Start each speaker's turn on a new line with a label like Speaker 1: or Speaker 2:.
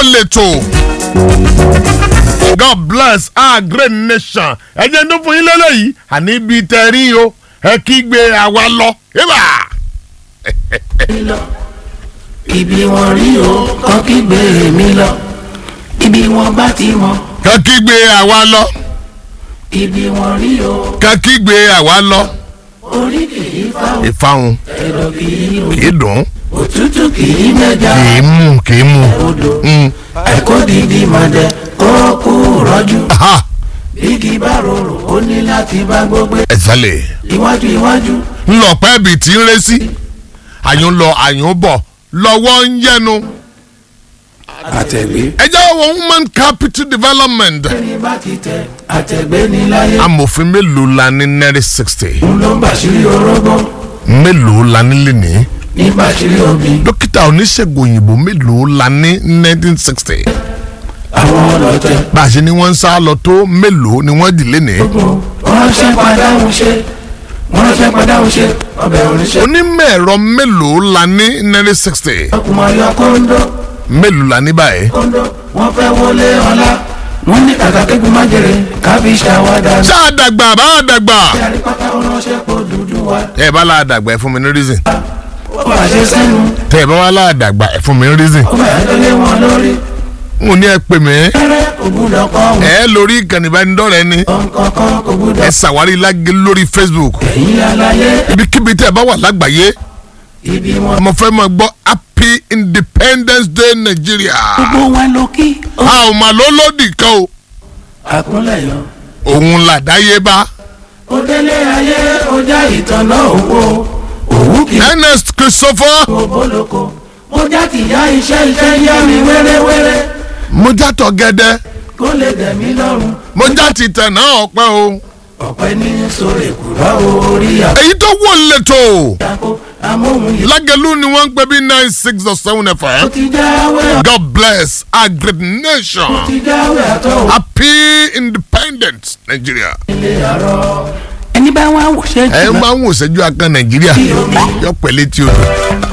Speaker 1: lẹ́tọ̀ God bless our great nation ẹ jẹ́ tó fún yín lélẹ́yìí àní ibi tẹ̀ rí o ẹ kígbe àwa lọ yébà.
Speaker 2: lọ ibi wọn rí o kọ́ kígbe mi lọ ibi wọn bá ti mọ
Speaker 1: ká kígbe àwa lọ
Speaker 2: ibi wọn rí o
Speaker 1: ká kígbe àwa lọ
Speaker 2: orí kì í fáwọn
Speaker 1: ìfahùn
Speaker 2: ẹ̀dọ̀ kì í lò
Speaker 1: kì í dùn
Speaker 2: òtútù kì í mẹ́ja
Speaker 1: kì í mú kì í mú.
Speaker 2: odò
Speaker 1: Mm.
Speaker 2: ẹ̀kọ́ dídí mọ̀dẹ ó kú rọ́jú
Speaker 1: Aha,
Speaker 2: bí kì í bá rorò ó ní láti bá gbogbo
Speaker 1: exactly.
Speaker 2: iwájú iwájú
Speaker 1: ńlọpẹ́ ibi tí ń ré sí àyùn lọ àyùn bọ̀ lọ́wọ́ ń yẹnu.
Speaker 2: àtẹ̀gbé
Speaker 1: ẹ jẹ́ wọ woman capital development.
Speaker 2: ní bá ti tẹ àtẹ̀gbé ní láyé
Speaker 1: amòfin mélòó la ní nẹ́rì sixty
Speaker 2: ń ló ń bàṣírí orógbó
Speaker 1: mélòó la ní lẹ́nìí
Speaker 2: ní bàṣírí omi
Speaker 1: dókítà oníṣègùn òyìnbó mélòó la ní nineteen sixty
Speaker 2: àwọn ọlọ́tẹ̀
Speaker 1: bá a ṣe ni wọ́n ń sá lọ tó mélòó ni wọ́n dì lẹ́nìí.
Speaker 2: gbogbo wọ́n ṣe padà ń ṣe wọ́n ṣe padà ń ṣe ọbẹ̀ oníṣẹ́
Speaker 1: onímọ̀ ẹ̀rọ mélòó la ní nẹ́rì sixty
Speaker 2: ọkùnrin ayọ̀ kóńdó
Speaker 1: mélòó la ní báyìí.
Speaker 2: kóńdó wọ́n fẹ́ wọlé ọlá wọ́n ní kàkà kékun má jèrè kábí ṣàwádà ní.
Speaker 1: ṣá a dàgbà bá a dàgbà.
Speaker 2: yàrá pátá ránṣẹ́ pọ̀ dúdú wa
Speaker 1: ẹ bá la dàgbà ẹ fún mi ní reason.
Speaker 2: ó fàṣẹ sẹ́nu
Speaker 1: tẹ ẹ bá wà la dàgbà ẹ fún mi ní reason.
Speaker 2: ó fẹ́ lólé wọn lórí
Speaker 1: n ò ní ẹ pè mí.
Speaker 2: ẹrẹ́ kò gbúdọ̀ kọ́ wọn
Speaker 1: ẹ lórí ìkànnì ìbánidọ́rẹ̀ẹ́ ni
Speaker 2: kọ̀ọ̀kan kò
Speaker 1: ẹ
Speaker 2: gbúdọ̀
Speaker 1: ṣàwárí lágé lórí Facebook
Speaker 2: ẹ̀yìn aláyé
Speaker 1: ibikíbi tẹ ẹ bá wà lágbàáyé
Speaker 2: ibi wọn.
Speaker 1: ọmọ fẹ́ máa gbọ́ happy independence day Nigeria.
Speaker 2: gbogbo wọn ló kí ó
Speaker 1: a ò mà ló lòdì kan o
Speaker 2: àkúnlẹ̀ yọ.
Speaker 1: òun làdáyébá
Speaker 2: ó délé ayé ó já ìtànná owó òwú kì í
Speaker 1: Ernest Christopher
Speaker 2: kó bólóko ó já tìyá iṣẹ́ iṣẹ́ yá mi wéréwéré
Speaker 1: mojátọ̀ gẹ́dẹ́
Speaker 2: kó lè dẹ̀mí lọ́rùn
Speaker 1: mojátì tẹ̀ náà ọ̀pẹ́ o
Speaker 2: ọ̀pẹ ní sórí kùrọ̀ orí
Speaker 1: èyí tó wò lẹ́tọ̀
Speaker 2: àpò amóhun yìí
Speaker 1: lágẹ̀lú ni wọ́n ń pè bí nine six or seven
Speaker 2: ó
Speaker 1: fm
Speaker 2: ti jáwé
Speaker 1: God bless our great nation
Speaker 2: ó ti jáwé àtọ̀
Speaker 1: happy independence Nigeria.
Speaker 2: ilé àárọ̀ ẹni bá wà wò ṣe
Speaker 1: ẹ
Speaker 2: jù
Speaker 1: máa ń wò sẹ́jú akan Nàìjíríà yọ pẹ̀lẹ́ tí o dùn.